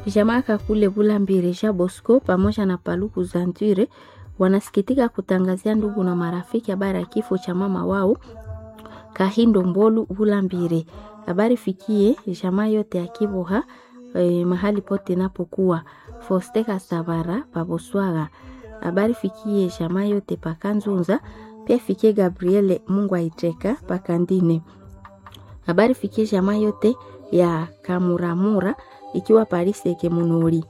Jamaa Kakule Bulambire Ja Bosco pamoja na Paluku Zantire wanasikitika kutangazia ndugu na marafiki habari ya kifo cha mama wao Kahindo Mbolu Bulambire. Habari fikie jamaa yote ya Kiboha eh, mahali pote napokuwa Fosteka Savara Paboswaga. Habari fikie jamaa yote Pakanzunza, pia fikie Gabriele Mungu aiteka Pakandine. Habari fikie jamaa yote ya Kamuramura ikiwa Paris Ekemunuri.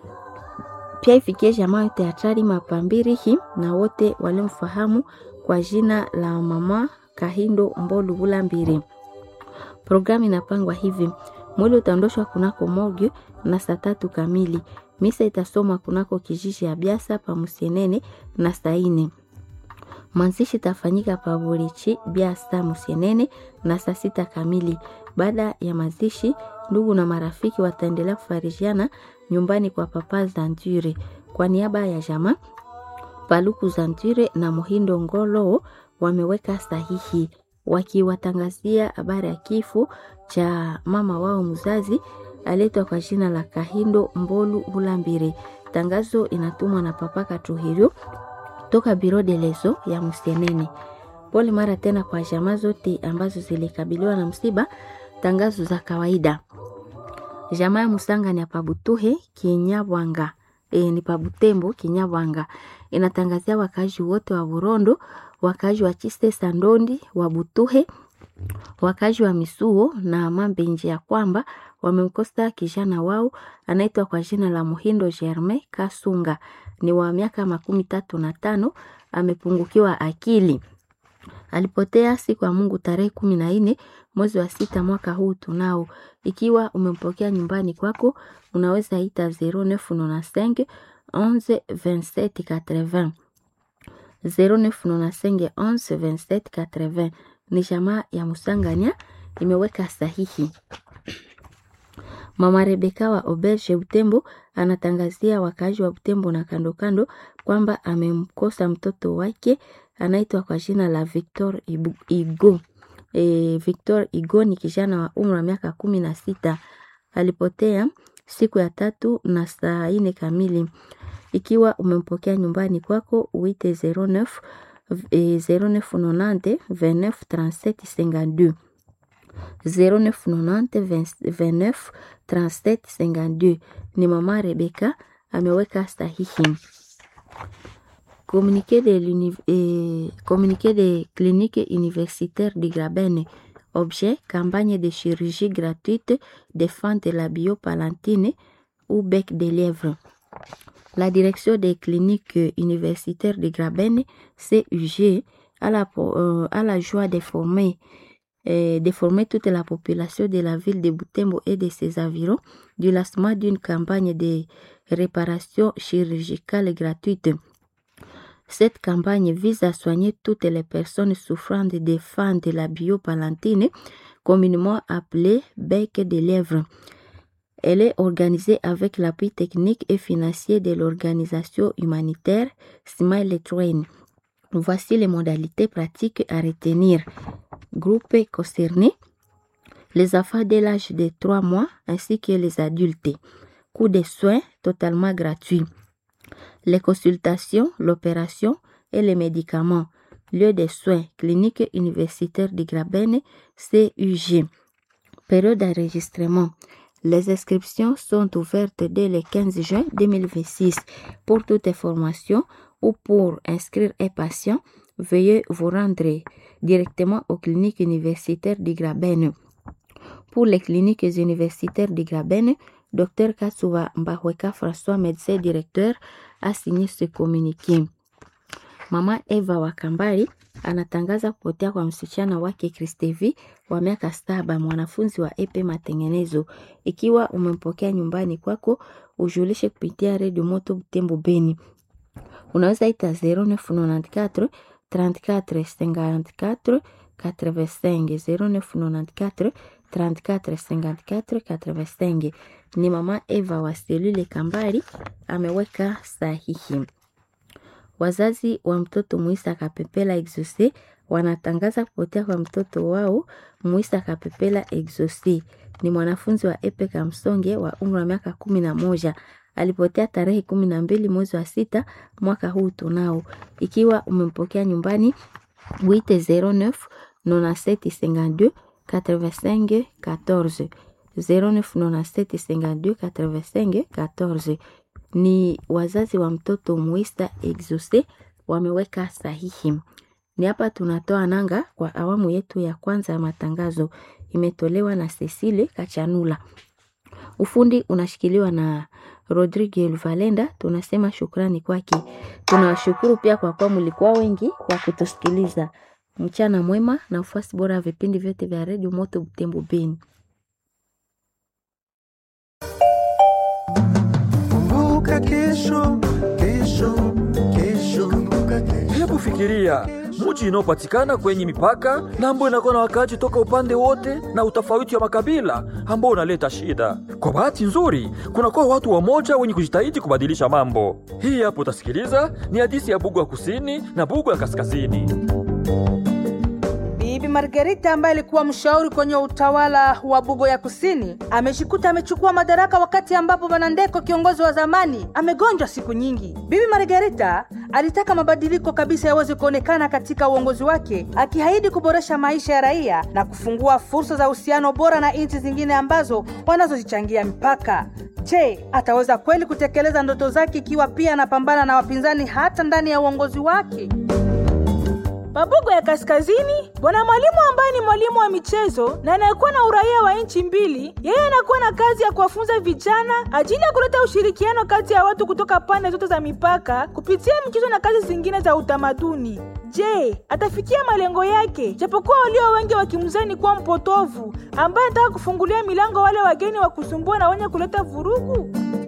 Pia ifikie jamaa yote ya Tari Mapambirihi na wote walimfahamu kwa jina la mama Kahindo Mbolu Bulambire. Programu inapangwa hivi: mwili utaondoshwa kunako morgue na saa tatu kamili. Misa itasomwa kunako kijiji ya Biasa pa Musienene na saa ine. Mwanzishi itafanyika pa Burichi Biasa Musienene na saa sita kamili. Baada ya mazishi, ndugu na marafiki wataendelea kufarijiana nyumbani kwa Papa Zantire. Kwa niaba ya jamaa Paluku Zantire na Muhindo Ngolo wameweka sahihi wakiwatangazia habari ya kifo cha mama wao mzazi aletwa kwa jina la Kahindo Mbolu Bulambire. Tangazo inatumwa na Papa Katuhirio toka Biro de Leso ya Musienene. Pole mara tena kwa jamaa zote ambazo zilikabiliwa na msiba. Tangazo za kawaida. Jamaa ya Musanga ni ya Pabutuhe Kinyabwanga. E, ni Pabutembo Kinyabwanga. Inatangazia wakazi wote wa Burondo, wakazi wa Chiste Sandondi, wa Butuhe, wakazi wa Misuo na Mambenje ya kwamba wamemkosa kijana wao anaitwa kwa jina la Muhindo Germain Kasunga. Ni wa miaka makumi tatu na tano, amepungukiwa akili. Alipotea siku ya Mungu tarehe kumi na nne mwezi wa sita mwaka huu tunao. Ikiwa umempokea nyumbani kwako, unaweza ita 0995 11 27 80 0995 11 27 80. Ni jamaa ya Musanganya imeweka sahihi. Mama Rebeka wa Oberge Butembo anatangazia wakaaji wa Butembo na kando kando kwamba amemkosa mtoto wake anaitwa kwa jina la Victor Igo. E, Victor Igo ni kijana wa umri wa miaka kumi na sita. Alipotea siku ya tatu na saa ine kamili. Ikiwa umempokea nyumbani kwako uite 09 e, 0990 29 37 52 0990 29 37 52. Ni mama Rebeka ameweka sahihi. Communiqué de, eh, communiqué de clinique universitaire de Grabene. Objet, campagne de chirurgie gratuite de fin de la biopalantine ou bec de lièvre. La direction des cliniques universitaires de Grabene, CUG, a la, euh, a la joie de former, euh, de former toute la population de la ville de Butembo et de ses environs du lancement d'une campagne de réparation chirurgicale gratuite. Cette campagne vise à soigner toutes les personnes souffrant de défense de la biopalantine, communément appelée bec de lèvres. Elle est organisée avec l'appui technique et financier de l'organisation humanitaire Smile Train. Voici les modalités pratiques à retenir. Groupe concerné, les enfants dès l'âge de 3 mois ainsi que les adultes. Coût de soins totalement gratuit les consultations, l'opération et les médicaments. Lieu de soins, clinique universitaire de Grabene, CUG. Période d'enregistrement. Les inscriptions sont ouvertes dès le 15 juin 2026. Pour toute information ou pour inscrire un patient, veuillez vous rendre directement aux cliniques universitaires de Grabene. Pour les cliniques universitaires de Grabene, Dr Katsuba Mbahweka François, médecin directeur, a signé ce communiqué. Mama Eva Wakambari anatangaza kupotea kwa msichana wake Kristevi wa miaka saba, mwanafunzi wa epe matengenezo. Ikiwa umempokea nyumbani kwako, ujulishe kupitia redio Moto Butembo Beni. Unaweza ita 0994 34 54 85 0994 34 54 85. Ni mama Eva wa selule Kambari ameweka sahihi. Wazazi wa mtoto Mwisa Kapepela Exose wanatangaza kupotea kwa mtoto wao Muisa Kapepela Exosi. Ni mwanafunzi wa Epeka Msonge wa umri wa miaka kumi na moja. Alipotea tarehe kumi na mbili mwezi wa sita mwaka huu tunao. Ikiwa umempokea nyumbani, wite 09 97 52 85 14 09 97 52 85 14 ni wazazi wa mtoto Muisa Exose wameweka sahihi. Ni hapa tunatoa nanga kwa awamu yetu ya kwanza ya matangazo, imetolewa na Cecile Kachanula. Ufundi unashikiliwa na Rodrigue Valenda. Tunasema shukrani kwake. Tunawashukuru pia kwa kuwa mlikuwa wengi kwa kutusikiliza. Mchana mwema na ufuasi bora ya vipindi vyote vya redio Moto Butembo Beni. Kumbuka kesho, kesho, kesho. Kumbuka kesho. Hebu fikiria mji inaopatikana kwenye mipaka na ambayo inakuwa na wakaaji toka upande wote na utofauti wa makabila ambao unaleta shida. Kwa bahati nzuri, kunakuwa watu wamoja wenye kujitahidi kubadilisha mambo. Hii hapo utasikiliza ni hadithi ya Bugu ya kusini na Bugu ya kaskazini. Bibi Margarita ambaye alikuwa mshauri kwenye utawala wa Bugo ya Kusini amejikuta amechukua madaraka wakati ambapo Bwana Ndeko kiongozi wa zamani amegonjwa siku nyingi. Bibi Margarita alitaka mabadiliko kabisa yaweze kuonekana katika uongozi wake, akiahidi kuboresha maisha ya raia na kufungua fursa za uhusiano bora na nchi zingine ambazo wanazozichangia mipaka. Je, ataweza kweli kutekeleza ndoto zake ikiwa pia anapambana na wapinzani hata ndani ya uongozi wake? Mabugo ya Kaskazini, bwana mwalimu ambaye ni mwalimu wa michezo na anayekuwa na uraia wa nchi mbili, yeye anakuwa na kazi ya kuwafunza vijana ajili ya kuleta ushirikiano kati ya watu kutoka pande zote za mipaka kupitia michezo na kazi zingine za utamaduni. Je, atafikia malengo yake? Japokuwa walio wengi wakimzani kuwa mpotovu ambaye anataka kufungulia milango wale wageni wa kusumbua na wenye kuleta vurugu.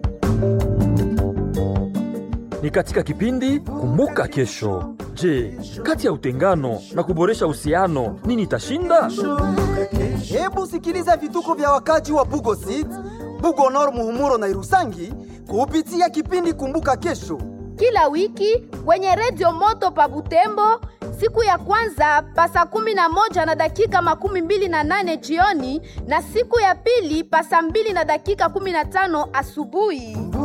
Ni katika kipindi Kumbuka Kesho. Je, kati ya utengano na kuboresha uhusiano nini itashinda? Hebu sikiliza vituko vya wakaji wa Bugo City, Bugo Nord, Muhumuro na Irusangi kupitia kipindi Kumbuka Kesho. kila wiki kwenye redio moto pa Butembo siku ya kwanza pa saa kumi na moja na dakika makumi mbili na nane jioni na siku ya pili pa saa mbili na dakika kumi na tano asubuhi.